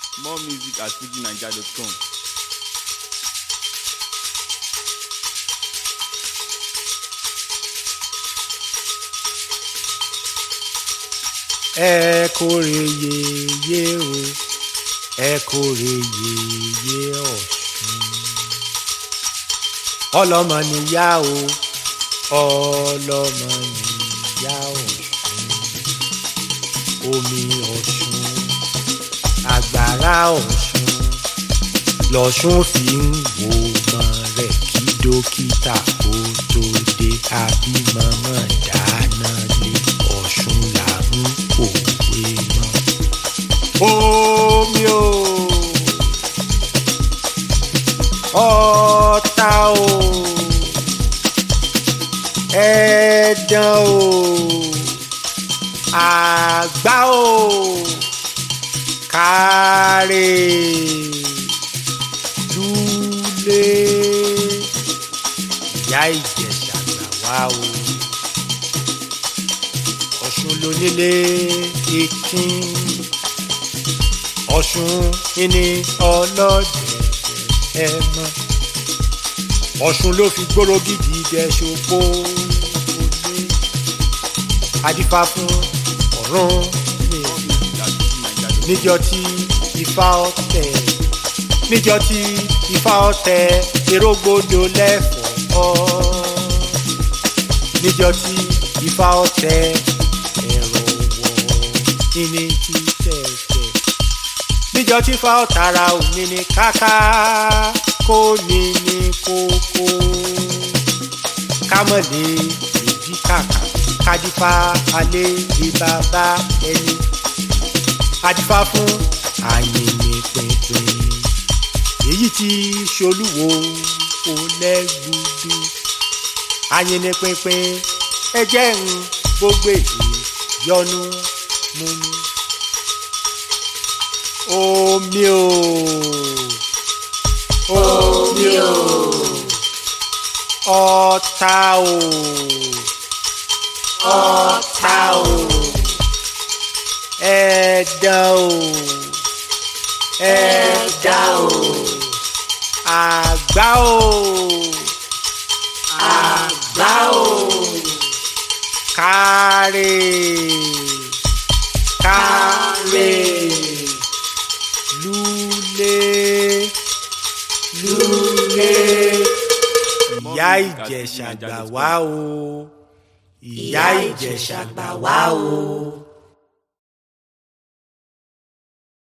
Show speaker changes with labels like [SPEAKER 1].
[SPEAKER 1] More music at fujinaija.com.
[SPEAKER 2] ẹ kórè yeye o ẹ kórè yeye ọ̀ṣun ọlọ́mọ níyà o ọlọ́mọ níyà ọ̀ṣun omi ọ̀ṣun àgbàrá ọ̀ṣun lọ́ṣun fi ń wo ọmọ rẹ̀ kí dókítà kó tó dé àbímọ mọ̀ dáná lé ọ̀ṣun là ń òwe mọ́. omi o ọ̀tá o ẹ̀dán o àgbá o kárẹ̀ lúlé ìyá ìjẹ̀ṣà gbà wá o ọ̀ṣun lónílé ìkín ọ̀ṣun ìní ọlọ́dẹ̀dẹ̀ ẹ mọ́ ọ̀ṣun ló fi gbóró gidi jẹ ṣòpó olé adífá fún ọ̀run mi
[SPEAKER 1] At fujinaija.com.
[SPEAKER 2] níjọ tí ifá ọ̀tẹ̀ níjọ tí ifá ọ̀tẹ̀ erógbòdo lẹ́fọ̀ọ́ níjọ tí ifá ọ̀tẹ̀ ẹ̀rọ wọ̀ níní tí tẹ̀tẹ̀ níjọ tí ifá ọ̀tara òní ní káká kó ní ní kókó kámọ̀lé ìdí kàkà kádífá alẹ́ ìbàbá ẹni adífá fún àyìnbí pínpín èyí tí ṣolúwo olẹ́gbùdú àyìnbí pínpín ẹjẹ́ ń gbogbo èyí yọnu mú mi omi o omi o ọ̀tá o ọ̀tá o ẹ̀dá o ẹ̀dá o àgbá o àgbá o kárẹ̀ kárẹ̀ lúlé lúlé ìyá ìjẹ̀ṣà gbà wá o ìyá ìjẹ̀ṣà gbà wá o.